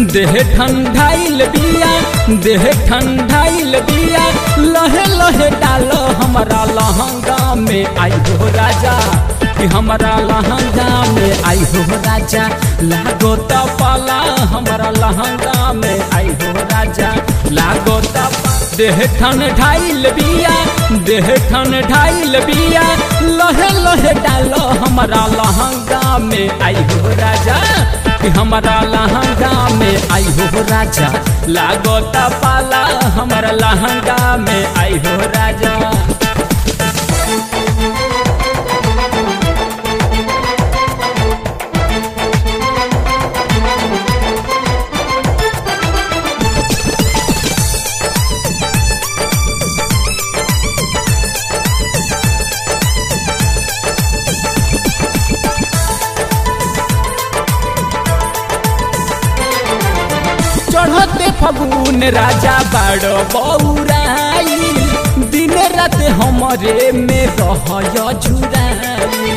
देह ठंडाइल बिया देह ठंडाइल बिया लहे लहे डालो हमारा लहंगा में आई हो राजा कि हमारा लहंगा में आई हो राजा लागो त पाला हमारा लहंगा में आई हो राजा लागो त देह ठन ढाइल बिया देह ठन ढाइल बिया लहे लहे डालो हमारा लहंगा में आई हो राजा कि हमारा लहंगा में आई हो राजा लागो त पाला हमारा लहंगा में आई हो राजा चढ़ते फगुन राजा बड़ बौराई दिन रात हमरे में रह झुराई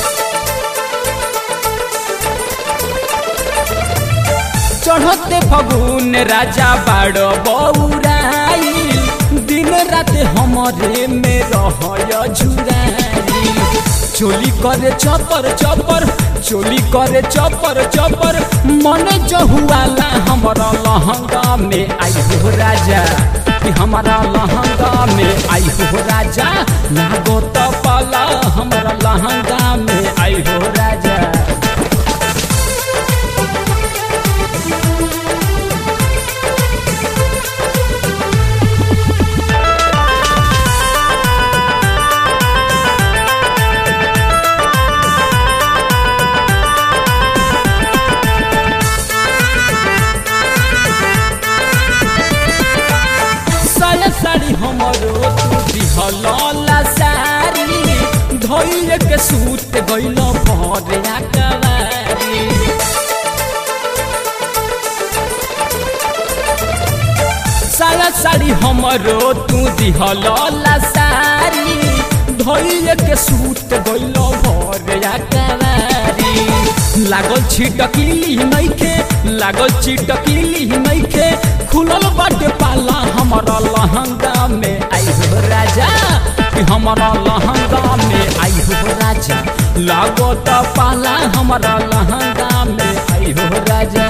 चढ़ते फगुन राजा बड़ बौराई दिन रात हमरे में रह झुराई चोली करे चपर चपर चोली करे चपर चपर मन जहुआला हमारा लहंगा में आई हो राजा कि हमारा लहंगा में आई हो राजा लागो तो पाला हमारा लहंगा में आई हो राजा साया साड़ी हमरो तू दिहला सारी धोइल के सूत गइल भरे कवारी साया साड़ी हमरो तू दिहला सारी धोइल के सूत गइल भरे कवारी लागल छिटकिली नइखे लागल छिटकिली नइखे खुलल बाटे पाला हमारा लहंगा में आई हो राजा कि हमारा लहंगा में आई हो राजा लागो त पाला हमारा लहंगा में आई हो राजा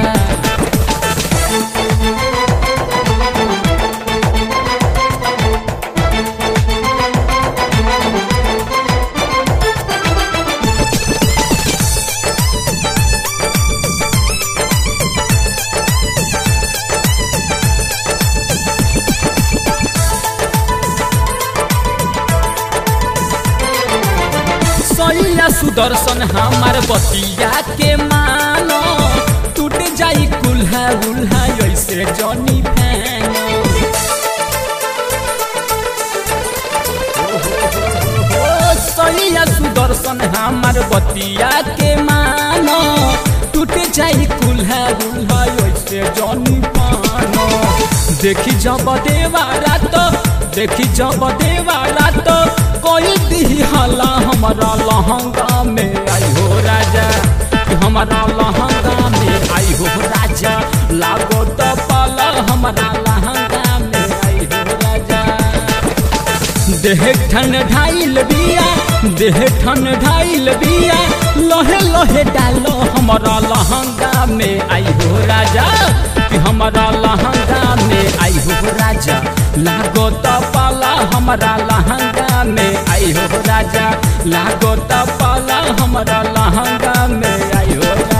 सैया सुदर्शन हमार बतिया के मानो टूट जाई कुल्हा उल्हा ऐसे जनी फैनो सैया सुदर्शन हमार बतिया के मानो टूट जाई कुल्हा उल्हा ऐसे जनी पानो देखी जब देवा रात देखी जब देवा रात कोई दी हला हमारा लहंगा में आई हो राजा हमारा लहंगा में आई हो राजा लागो तो पाला हमारा लहंगा में आई हो राजा देह ठन ढाइल बिया देह ठन ढाइल बिया लहे लहे डालो हमारा लहंगा में आई हो राजा कि हमारा लहंगा में आई हो राजा लागो तो पाला हमारा लहंगा में आई हो राजा लागो तो पाला हमारा लहंगा में आई हो राजा